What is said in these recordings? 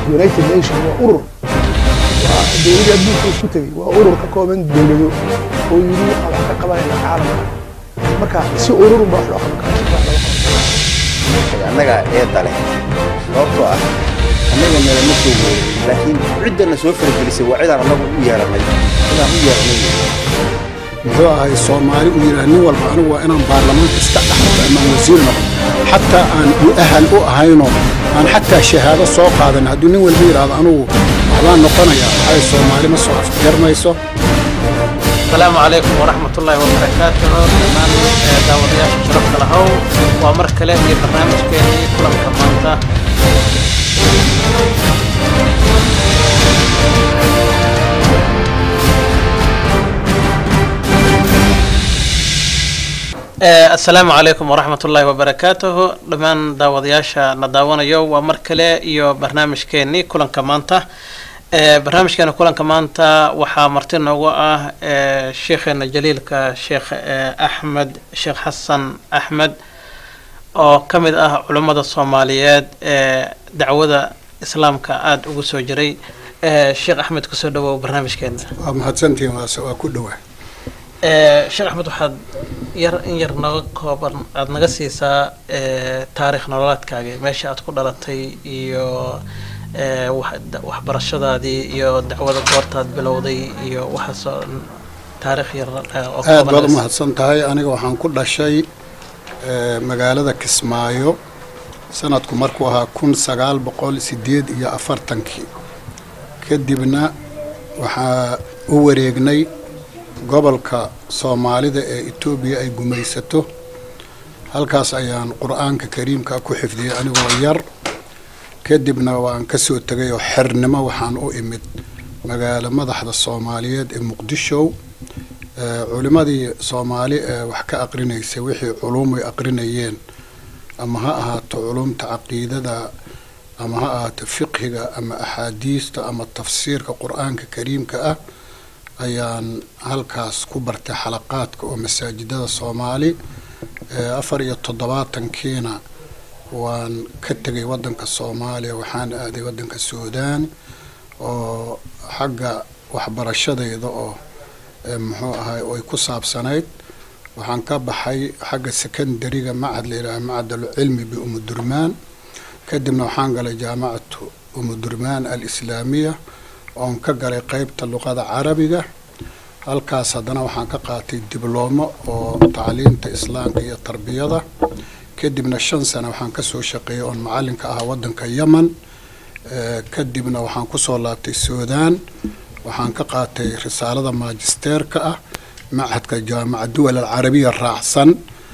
united nation waa urur waa dowladii adduunka isku tegey waa urur ka kooban dowlado oo yidhi waxaa wax ka qabanayna caalamka marka si ururun baa wax loo qaban karaa si wax loo qaban annaga eedda leh sababtoo ah annaga nalama soo weerin laakiin ciddana soo faragelisay waa cidaan annagu u yeeranay cidaan u yeeranay muxuu ahay soomaali uu yidhaha nin walba anigu waa inaan baarlamaanka iska dhaxlo ama wasiir noqdo xataa aan u ahal u ahayno aan xataa shahaado soo qaadan hadduu nin walba yidhaahdo anigu waxbaan noqonayaa waxay soomaali ma soo afjarmayso السلام عليكم ورحمة الله وبركاته دمان داودياش شرف لهو ومر كله في برنامج كيني كلام كمانتا السلام عليكم ورحمة الله وبركاته دمان داودياشا نداوانيو ومر كله iyo barnaamijkeeni kulanka maanta barnaamijkeena kulanka maanta waxaa marti noogu ah sheikheena jaliilka sheekh axmed sheekh xasan axmed oo ka mid ah culummada soomaaliyeed ee dacwada islaamka aada ugu soo jiray sheekh axmed kusoo dhawow barnaamijkeena waa mahadsantihiin waase waa ku dhowaa sheekh axmed waxaad yar in yar naga kooban aada naga siisaa taarikh nololeedkaaga meesha aad ku dhalatay iyo waxbarashadaadii iyo dacwada goortaad bilowday iyo waxaasoo dhan taarikh yar aad baad u mahadsan tahay aniga waxaan ku dhashay magaalada kismaayo sanadku markuu ahaa kun sagaal boqol sideed iyo afartankii kadibna waxaa u wareegnay gobolka soomaalida ee etoobiya ay gumaysato halkaas ayaan qur-aanka kariimka ku xifdiyey anigoo yar kadibna waan ka soo tegay oo xernimo waxaan u imid magaalo madaxda soomaaliyeed ee muqdisho culimadii soomaali ee wax ka aqrinaysay wixii culuum ay aqrinayeen ama ha ahaato culumta caqiidada ama ha ahaato fiqhiga ama axaadiista ama tafsiirka qur-aanka kariimka ah ayaan halkaas ku bartay xalaqaadka oo masaajidada soomaali afar iyo toddobaatankiina waan ka tegay waddanka soomaaliya waxaan aaday waddanka suudaan oo xagga waxbarashadayda oo muxuu ahay ay ku saabsanayd waxaan ka baxay xagga secondariga macad la yidhaha macadalcilmi biumudurmaan kadibna waxaan galay jaamacatu umudurmaan alislaamiya oon ka galay qeybta luqada carabiga halkaas haddana waxaan ka qaatay dibloomo oo tacliinta islaamka iyo tarbiyada kadibna shan sano waxaan kasoo shaqeeyay oon macalinka ahaa waddanka yemen kadibna waxaan kusoo laabtay suudaan waxaan ka qaatay risaalada maajisteerka ah machadka jaamaca duwal alcarabiya raacsan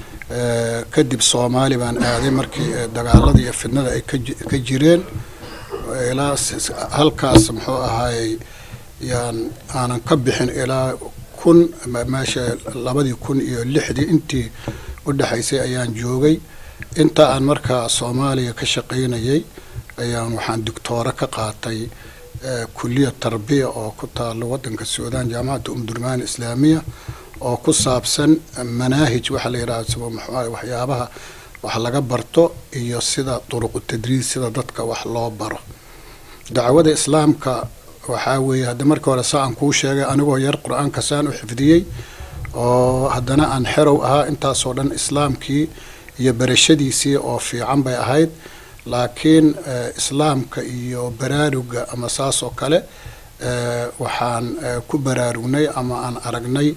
kadib soomaali baan aaday markii dagaaladii iyo fidnada ay ka jireen ilaa halkaas muxuu ahaayey yaan aanan ka bixin ilaa kun meesha labadii kun iyo lixdii intii u dhexaysay ayaan joogay inta aan markaa soomaaliya ka shaqaynayay ayaan waxaan doctooro ka qaatay kuliya tarbiya oo ku taalo waddanka suudaan jaamacadda umdurmaan islaamiya oo ku saabsan manaahij waxaa la yidhaha waxyaabaha wax laga barto iyo sida duruqu tadriis sida dadka wax loo baro dacwada islaamka waxaa weeye hadda markii hore saa aan kuu sheegay anigoo yar qur-aanka saan u xifdiyey oo haddana aan xerow ahaa intaasoo dhan islaamkii iyo barashadiisii oo fiican bay ahayd laakiin islaamka iyo baraaruga ama saas oo kale waxaan ku baraarugnay ama aan aragnay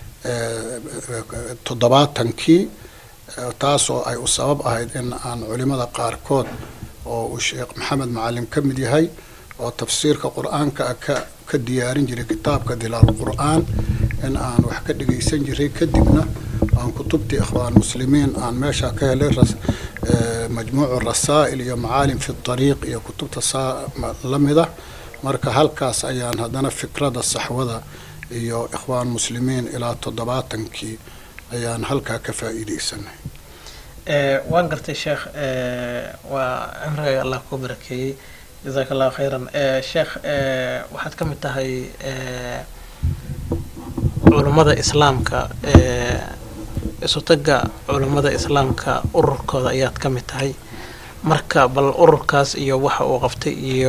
toddobaatankii taasoo ay u sabab ahayd in aan culimada qaarkood oo uu sheekh maxamed macalin ka mid yahay oo tafsiirka qur-aanka ka ka diyaarin jiray kitaabka dilaal qur-aan in aan wax ka dhegaysan jiray kadibna aan kutubtii ikhwaan muslimiin aan meesha ka helay majmuucu rasaa'il iyo macaalim fi tariiq iyo kutubta saa la mida marka halkaas ayaan haddana fikrada saxwada iyo ikhwaan muslimiin ilaa toddobaatankii ayaan halkaa ka faa'iidaysanay waan gartay sheekh waa cimriga allah ku barakeeyey jazaaka allahu khayran sheekh waxaad ka mid tahay culummada islaamka isutaga culummada islaamka ururkooda ayaad ka mid tahay marka bal ururkaas iyo waxa uu qabtay iyo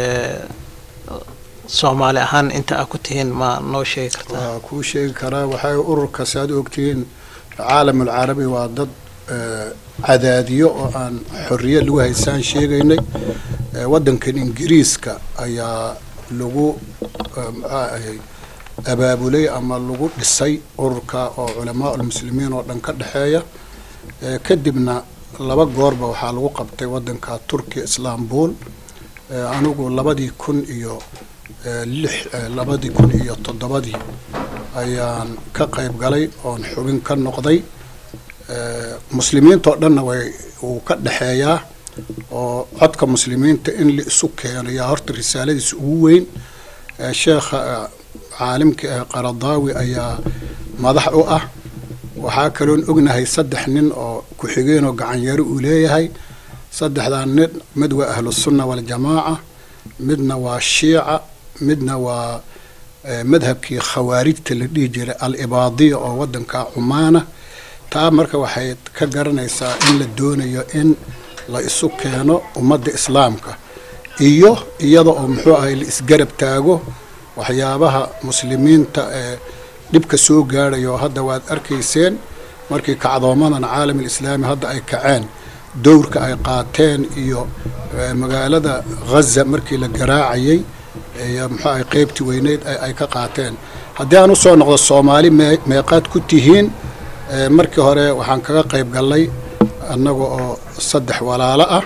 soomaali ahaan inta aa ku tihiin ma noo sheegi kartaa waa kuu sheegi karaa waxay ururkaasi aad ogtihiin caalamul carabi waa dad cadaadiyo oo aan xorriye lagu haysaan sheegaynay waddankan ingiriiska ayaa lagu maxaa ahay abaabulay ama lagu dhisay ururka oo culamaa ulmuslimiin oo dhan ka dhexeeya kadibna laba goorba waxaa lagu qabtay waddanka turkiya islaambul anigu labadii kun iyo lix labadii kun iyo toddobadii ayaan ka qayb galay oon xubin ka noqday muslimiinta oo dhanna way uu ka dhexeeyaa oo codka muslimiinta in la isu keeno yaa horta risaaladiisa ugu weyn sheekha caalimka ah qaradaawi ayaa madax u ah waxaa kaloon ognahay saddex nin oo ku-xigeenoo gacanyaro uu leeyahay saddexdaa nin mid waa ahlusunna waljamaaca midna waa shiica midna waa madhabkii khawaarijta la dhihi jiray al-ibaadiya oo waddanka cumaana taa marka waxay ka garanaysaa in la doonayo in la isu keeno ummadda islaamka iyo iyada oo muxuu ahay la isgarab taago waxyaabaha muslimiinta ee dhibka soo gaadhayo hadda waad arkayseen markii kacdoomadan caalam alislaami hadda ay kaceen dowrka ay qaateen iyo magaalada ghaza markii la garaacayay iyo muxuu ahay qeybtii weyneyd ay ka qaateen haddii aan usoo noqdo soomaali meeqaad ku tihiin markii hore waxaan kaga qayb gallay annaga oo saddex walaalo ah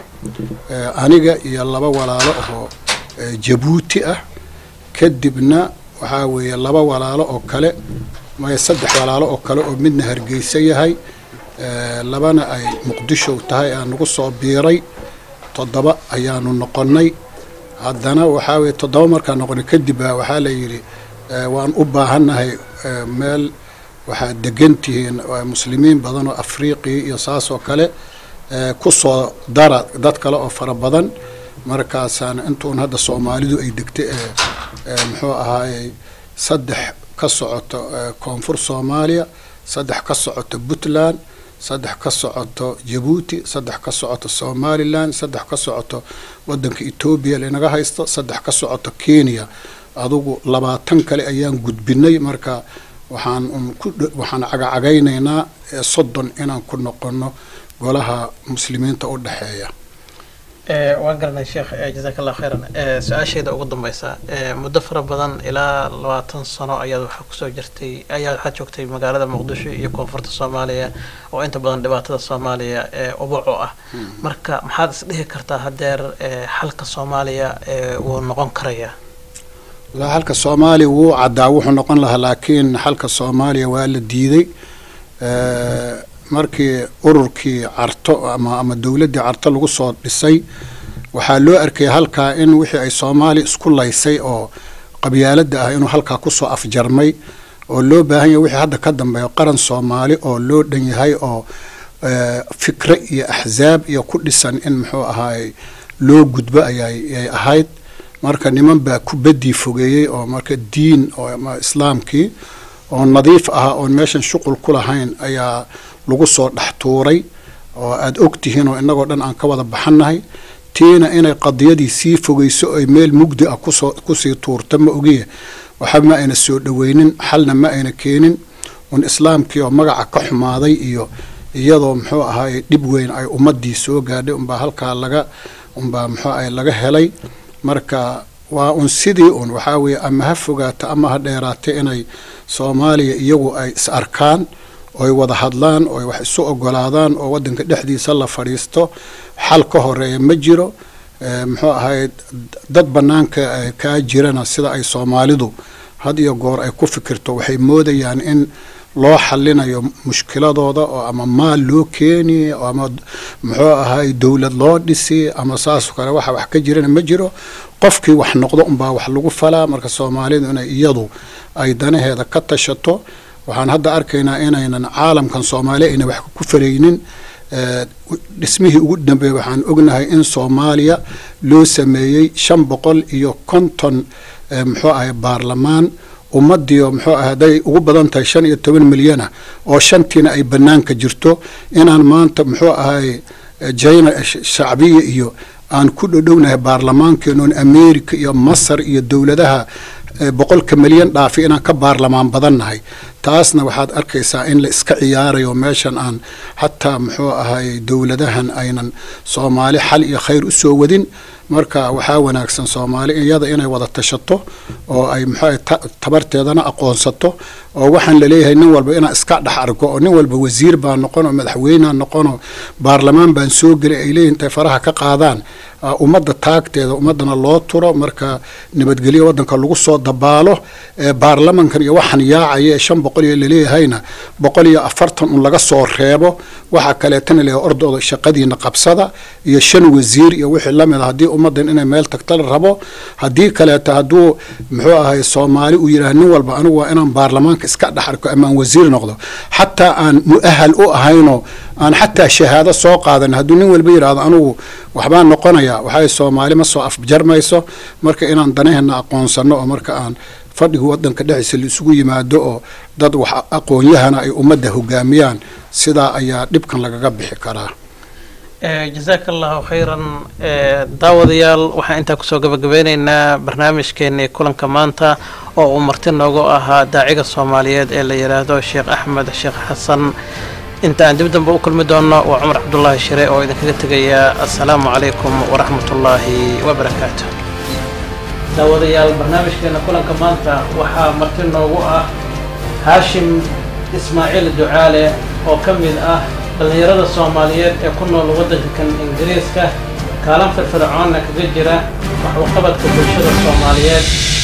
aniga iyo laba walaalo oo jabuuti ah kadibna waxaa weeye laba walaalo oo kale maya saddex walaalo oo kale oo midna hargeysa yahay labana ay muqdisho tahay aan nagu soo biiray toddoba ayaanu noqonnay haddana waxaa weye toddoba markaan noqonay kadib baa waxaa la yidhi waan u baahannahay meel waxaad degan tihiin muslimiin badan oo afriiqiya iyo saas oo kale ku soo dara dad kale oo fara badan markaasaan intuun hadda soomaalidu ay degtay ee muxuu ahaayey saddex ka socoto koonfur soomaaliya saddex ka socoto puntland saddex ka socoto jabuuti saddex ka socoto somalilan saddex ka socoto waddanka etoobiya linaga haysto saddex ka socoto kenya adugu labaatan kale ayaan gudbinay marka waxaan waxaan cagacagaynaynaa soddon inaan ku noqono golaha muslimiinta u dhexeeya waan garanay sheekh jazaak allah khayran su-aasheeda ugu dambeysa muddo fara badan ilaa labaatan sano ayaad waxaa kusoo jirtay ayaad waxaad joogtay magaalada muqdisho iyo koonfurta soomaaliya oo inta badan dhibaatada soomaaliya ubaco ah marka maxaad isdhihi kartaa hadeer xalka soomaaliya wuu noqon karayaa xalka soomaaliya wuu caddaa wuxuu noqon lahaa laakiin xalka soomaaliya waa la diiday markii ururkii carto ama ama dowladdii carto lagu soo dhisay waxaa loo arkay halkaa in wixii ay soomaaliya isku laysay oo qabyaaladda ah inuu halkaa kusoo afjarmay oo loo baahan yahay wixii hadda ka dambeeyo qaran soomaali oo loo dhan yahay oo fikre iyo axsaab iyo ku dhisan in muxuu ahaay loo gudbo ayay ahayd marka niman baa ku bedii fogeeyey oo marka diin oo islaamkii oo nadiif ah oon meeshan shuqul ku lahayn ayaa lagu soo dhex tuuray oo aada og tihiin oo innagoo dhan aan ka wada baxannahay tiina inay qadiyadii sii fogeyso ay meel mugdi ah kusoo kusii tuurta ma ogiye waxba ma ayna soo dhoweynin xalna ma ayna keenin un islaamkii oo magaca ka xumaaday iyo iyadoo muxuu ahaay dhib weyn ay ummadii soo gaadhay unbaa halkaa laga unbaa muxuu ahay laga helay marka waa un sidii un waxaa weeye ama ha fogaata ama ha dheeraatay inay soomaaliya iyagu ay is arkaan ooy wada hadlaan ooy wax isu ogolaadaan oo waddanka dhexdiisa la fadhiisto xal ka horeeya ma jiro muxuu ahay dad bannaanka kaa jirana sida ay soomaalidu had iyo goor ay ku fikirto waxay moodayaan in loo xalinayo mushkiladooda oo ama maal loo keeni ama muxuu ahay dowlad loo dhisi ama saasoo kale waxa wax ka jirana ma jiro qofkii wax noqdo unbaa wax lagu falaa marka soomaalidu inay iyadu ay danaheeda ka tashato waxaan hadda arkaynaa inaynan caalamkan soomaaliya ayna wax ku faraynin dhismihii ugu dambeeyey waxaan ognahay in soomaaliya loo sameeyey shan boqol iyo konton muxuu ahay baarlamaan ummadiio muxuu ah hadday ugu badan tahay shan iyo toban milyana oo shantiina ay bannaanka jirto inaan maanta muxuu ahay jina shacbiya iyo aan ku dhodhownahay baarlamaankeenoon america iyo masar iyo dowladaha boqolka milyan dhaafi inaan ka baarlamaan badannahay taasna waxaad arkaysaa in la iska ciyaarayo meeshan aan xataa muxuu ahay dowladahan aynan soomaali xal iyo khayr u soo wadin marka waxaa wanaagsan soomaali iyada inay wada tashato oo ay muxuu tabarteedana aqoonsato oo waxaan laleeyahay nin walba inaan iska dhex argo oo nin walba wasiir baa noqon oo madaxweynea noqon oo baarlamaan baan soo gelay ay leeyihin intay faraha ka qaadaan ummadda taagteeda ummaddana loo turo marka nabadgelyo waddanka lagu soo dabaalo baarlamankan iyo waxaan yaacaya ee shan boqol iyo laleeyahayna boqol iyo afartan un laga soo reebo waxaa kaleetana leeyahay ordooda shaqadiina qabsada iyo shan wasiir iyo wixii lamid a haddii ummaddan inay meel tagta la rabo haddii kaleeto hadduu muxuu ahay soomaali uu yidhaha nin walba anigu waa inaan baarlamaanka iska dhex arko ama aan wasiir noqdo xataa aan mu'ahal u ahayno aan xataa shahaado soo qaadan hadduu nin walba yidhaahdo anigu waxbaan noqonayaa waxay soomaali ma soo afjarmayso marka inaan danaheenna aqoonsano oo marka aan fadhiga waddanka dhexdiisa la isugu yimaado oo dad wax aqoon-yahana ay ummadda hogaamiyaan sidaa ayaa dhibkan lagaga bixi karaa jazaaka allahu khayran daawadayaal waxaan intaa kusoo gabagabeyneynaa barnaamijkeenii kulanka maanta oo uu marti noogu ahaa daaciga soomaaliyeed ee la yidhaahdo sheekh axmed sheekh xasan inta aan dib damba u kulmi doonno waa cumar cabdullaahi shire oo idinkaga tegayaa assalaamu calaykum waraxmatullaahi wabarakaatu daawadayaal barnaamijkeena kulanka maanta waxaa marti noogu ah haashim ismaaciil ducaale oo ka mid ah dhallinyarada soomaaliyeed ee ku nool waddanka kan ingiriiska kaalan firfircoonna kaga jira waxuqabadka bulshada soomaaliyeed